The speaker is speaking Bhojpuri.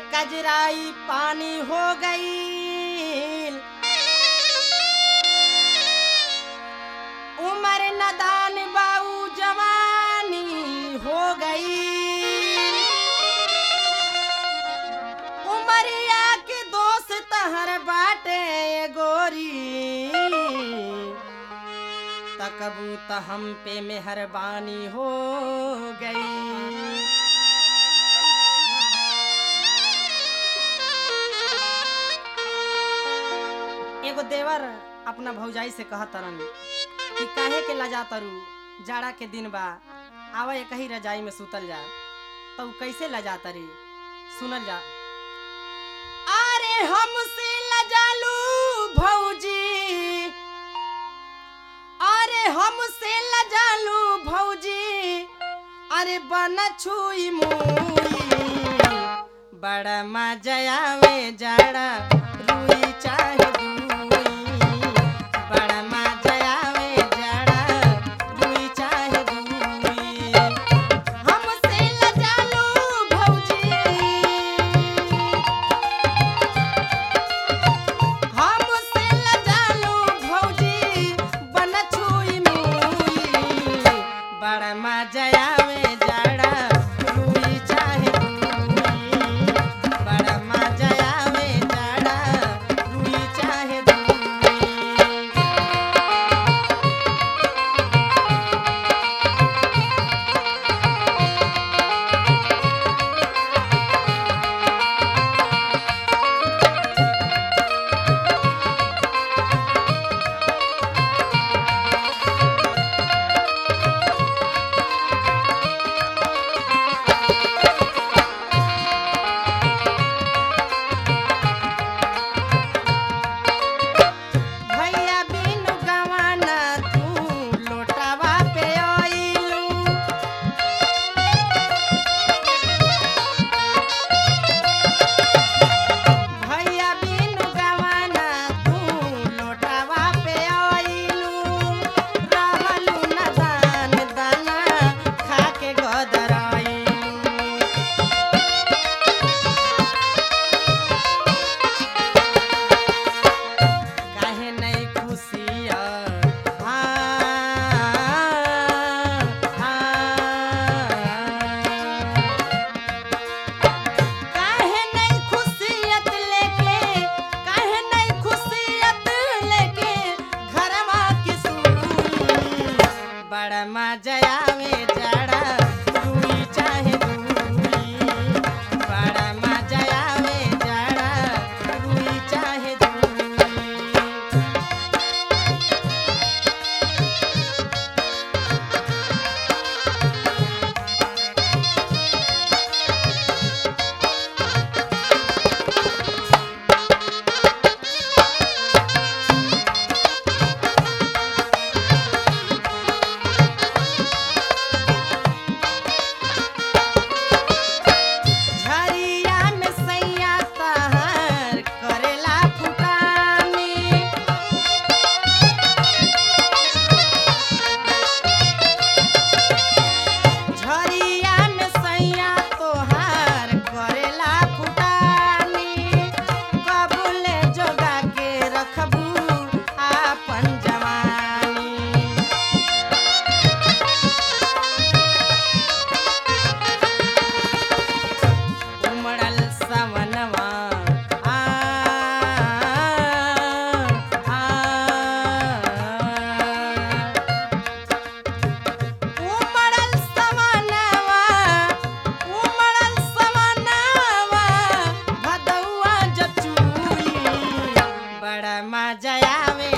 कजराई पानी हो गई उम्र नदान बाऊ जवानी हो गई उमरिया के दोस्त हर बाटे गोरी तकबू त हम पे मेहरबानी हो गई एगो देवर अपना भौजाई से कहा तरन कि काहे के लजा तरु जाड़ा के दिन बा आवा एक ही रजाई में सुतल जा तो उ कैसे लजा तरी सुनल जा अरे हमसे लजालू भौजी अरे हमसे लजालू भौजी अरे बन छुई मुई बड़ा मजा आवे जाड़ा रुई चाहे दूई बड़ा मजा आवे जाड़ा रुई चाहे दूई हमसे लजालू भौजी हमसे लजालू भौजी बन छुई मुई बड़ा मजा आवे जाड़ा रुई चाहे दूई बड़ा मजा आवे जाड़ा रुई चाहे दूई भैया बिनु गवाना तू लोटावा पे आइलू भैया बिनु गवाना तू लोटावा पे आइलू रहलू न दान दाना खा के गदराइलू काहे नहीं खुशिया काहे नहीं खुशियत लेके काहे नहीं खुशियत लेके घरवा की सुई बड़ा मजा आवे जाड़ा रुई चाहे दूई बड़ा मजा आवे जाड़ा रुई चाहे दूई झरिया में सैया तहर करेला फुटानी झरिया में सैया तोहार करेला फुटानी कबूले जोगा के रखबू आपन जवानी उमड़ल सवनवा आ आ उमड़ल सवनवा उमड़ल सवनवा भदौआ जचुई बड़ा मजा आवे